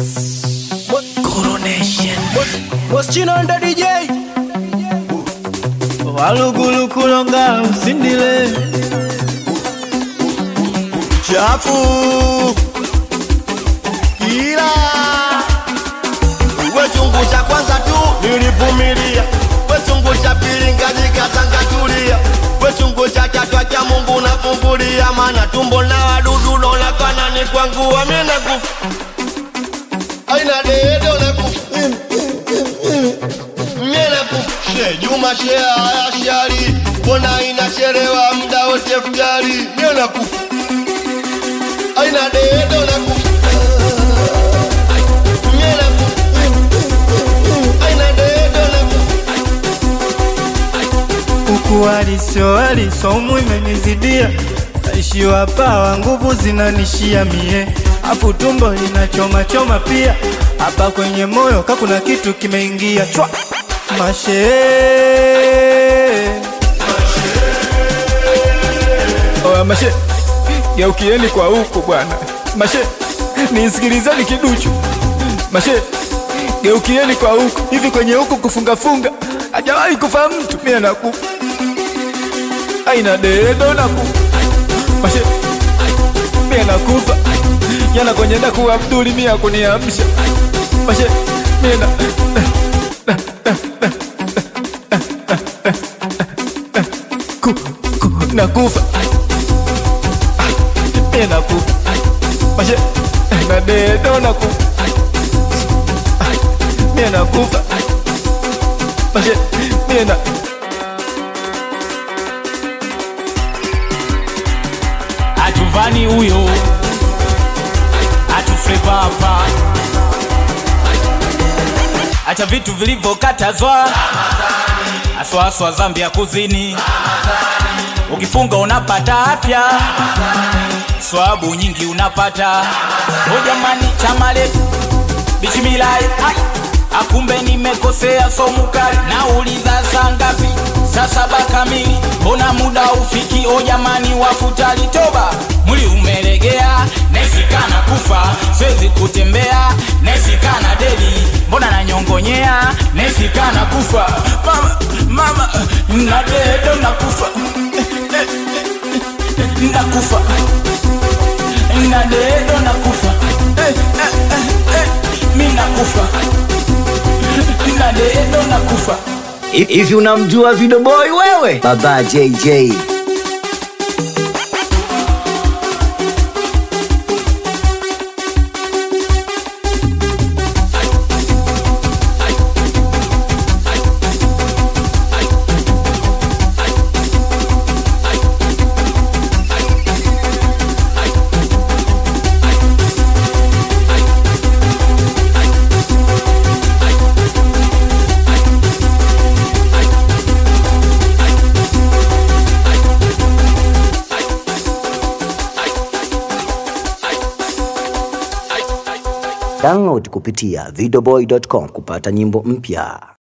Moschino ndo DJ walugulu kulonga usindile chafu ila we chungu cha kwanza tu nilivumilia we chungu cha pili ngajikatangatulia we chungu cha tatu acha mungu nafumbulia mana tumbo na wadudu nonakana ni kwangu amina kufa aina deedo na kufa mena kufa she juma she haya shari mbona inachelewa muda wote futari mena kufa aina deedo na kufa mena kufa aina deedo na kufa huku waliso waliso umu imenizidia naishiwa pawa nguvu zinanishia mie afu tumbo linachoma choma pia hapa kwenye moyo kakuna kitu kimeingia chwa mashe Oya mashe, geukieni kwa huko bwana. Mashe, nisikilizeni kiduchu. Mashe, geukieni kwa huko. Hivi kwenye huko kufunga funga hajawahi kufa mtu, mimi nakufa. Aina dedo nakufa. Mashe, mimi nakufa. Yana kwenye ndaku Abduli mimi akuniamsha. Mashe, mimi na ku, ku, nakufa mie nakufa mashe na dedo nakufa mie nakufa mashe mie na hatuvani huyo hatuflepapa acha vitu vilivyokatazwa aswaswa zambi ya kuzini ukifunga unapata afya swabu nyingi unapata o jamani chamale bishimilai ai akumbe nimekosea somukali nauliza saa ngapi saa saba kamili mbona muda ufiki o jamani wafutali toba muli umelegea nesikana kufa siwezi kutembea nesikana deli mbona nanyongonyea nesikana kufa mama mama nadedo nakufa nakufa nadedo nakufa eh, eh, eh, eh, mi nakufa nadedo nakufa hivi unamjua Video Boy wewe? Baba JJ download kupitia videoboy.com kupata nyimbo mpya.